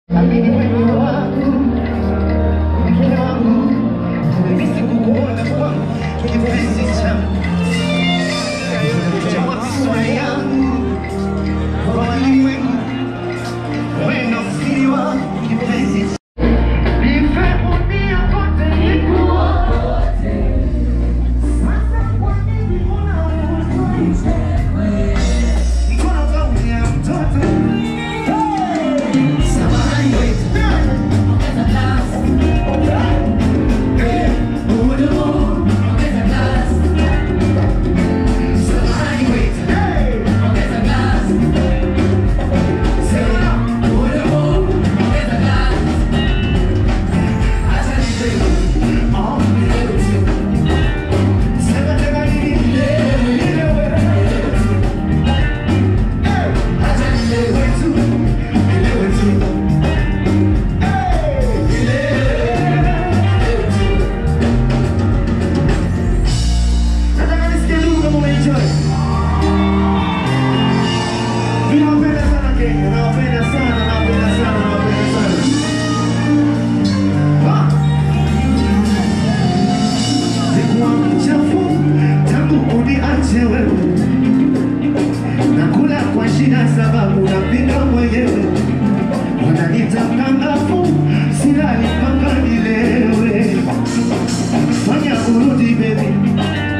Amini wewe wangu, mke wangu, tumemisi kukuona kwangu, kipenzi changu, jawa sura yangu, kwa walimwengu, wewe ndo siri wangu, kipenzi changu. Nife dunia kote nikuote, sasa kwa nini unaogopa? Mkono wangu ya mtoto, samahani wewe. Nataka nisikie ndugu kama umeenjoy. Mimi nawapenda sana Kenya, nawapenda sana, nawapenda sana, nawapenda sana. Ah! Sikuwa mchafu tangu uniache wewe. Nakula kwa shida sababu napika mwenyewe. Wananiita mkangafu, silali mpaka nilewe. Fanya urudi baby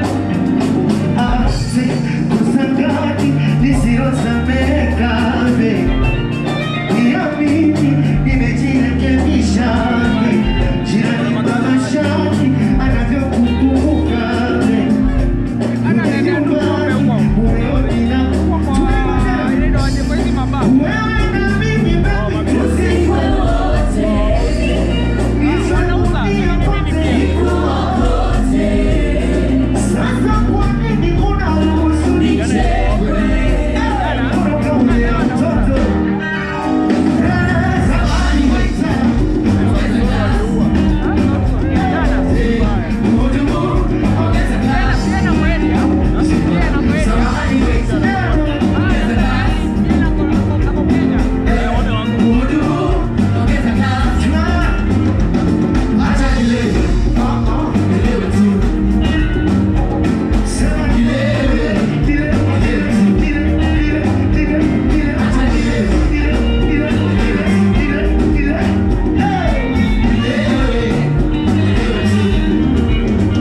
ase kusangati lisilosameka be niamini nimejirekebisha be jirani babashani anavyokukumbuka be umenyumbani umeonina wewe na mimi baby tusiwe nishakuambia kote sasa kwa nini unaruhusu nichekwe? Kutoka ule mtoto. Eh, zamani waita. Mhudumu, ongeza glasi. Zamani waita. Mhudumu, ongeza glasi. Acha nilewe. Ah, ah, nilewe tu. Sema nilewe, nilewe, nilewe, nilewe, nilewe, nilewe. Acha nilewe, nilewe, nilewe, nilewe, nilewe, nilewe. Hey! Nilewe, nilewe tu.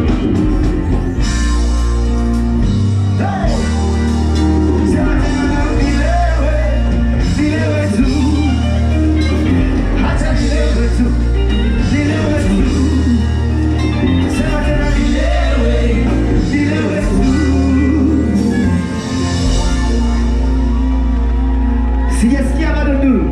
Hey! Sema tena nilewe, nilewe tu. Acha nilewe tu, nilewe tu. Sema tena nilewe, nilewe tu. Sijasikia bado ndugu.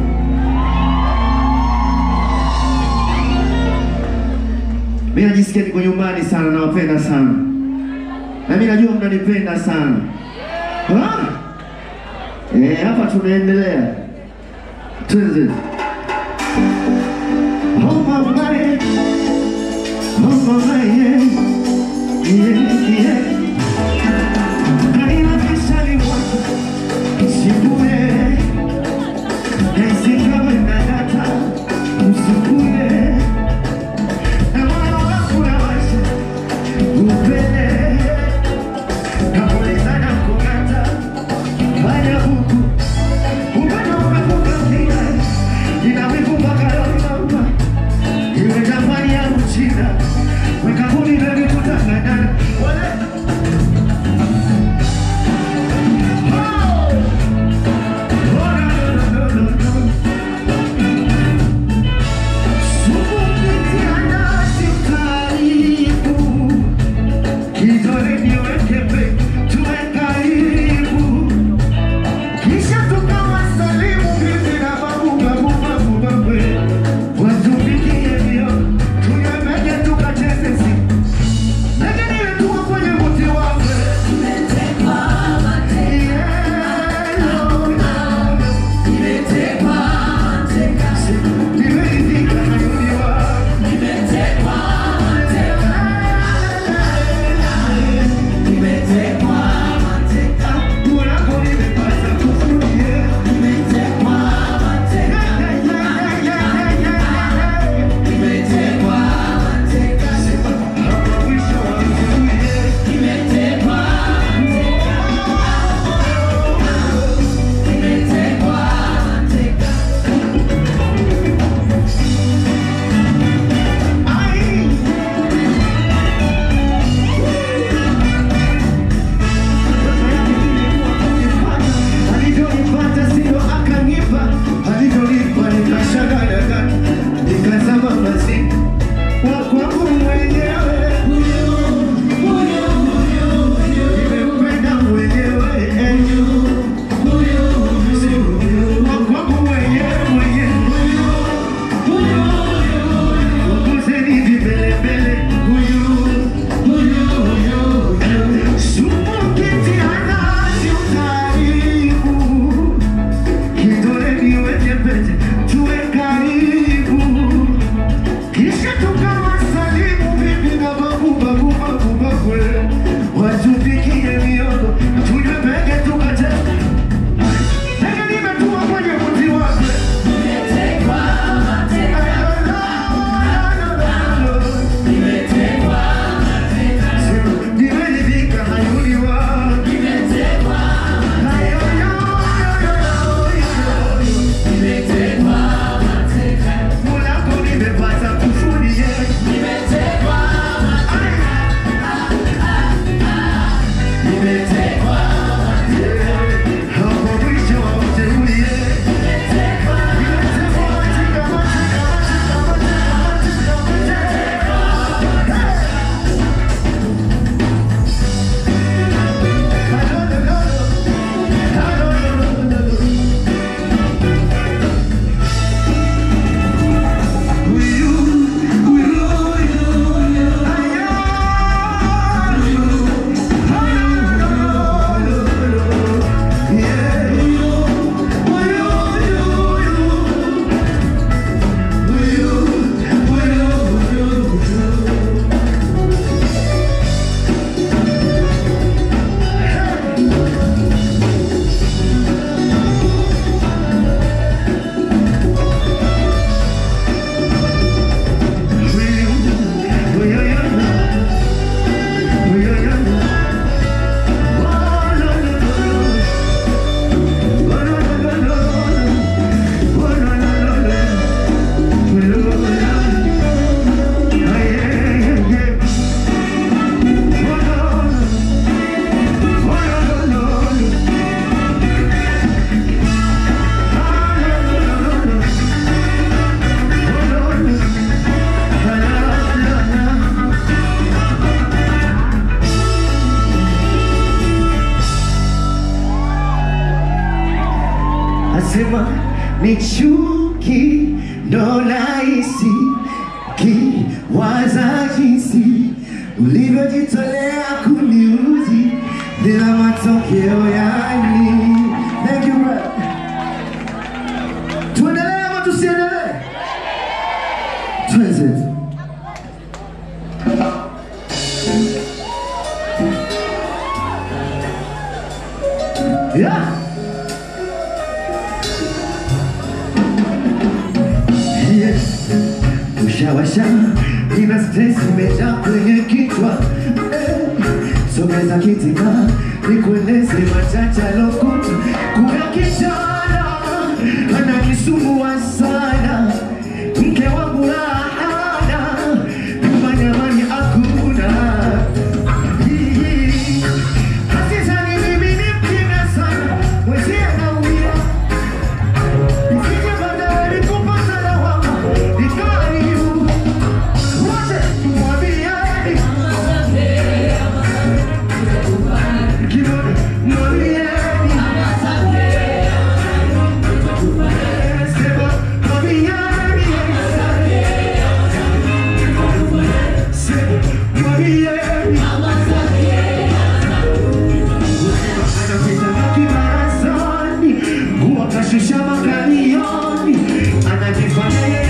Mimi najisikia niko nyumbani sana, nawapenda sana, na mimi najua mnanipenda sana. Ah! Eh, hapa tunaendelea. Twende. Oh mama, eh. oh mama, yeah. Yeah, yeah. Kaina kishali mwako, sikuye. Naisika wenda data, usikuye. Na moyo wangu unawasha, upende. Nakuuliza na kung'ata, fanya huku. Upendo umevuka kina, ina wivu mpaka leo inampa. Iwe jamani ya uchina, weka kuni baby tutang'ang'ana. Wale ni chuki ndo nahisi kiwaza jinsi ulivyojitolea kuniuzi bila matokeo yani. Thank you, brother. Tuendelee ama tusiendelee? Tuenze. Yeah. Yes. Ushawasha, nina stress imejaa kwenye kichwa Eh, sogeza kitima nikueleze machache alokuta kuna kijana ananisumbua sana mke wangu lahana nyumbani amani hakuna Hii, hasizani mimi ni mkimya sana mwenzie naumia Isije baadaye kupata lawama, nikaribu. Wote mwambieni, kimoja mwambieni. Sema mwambieni. Sema mwambieni. Anapita makibarazani, nguo kashusha makalioni, anajifanya yeye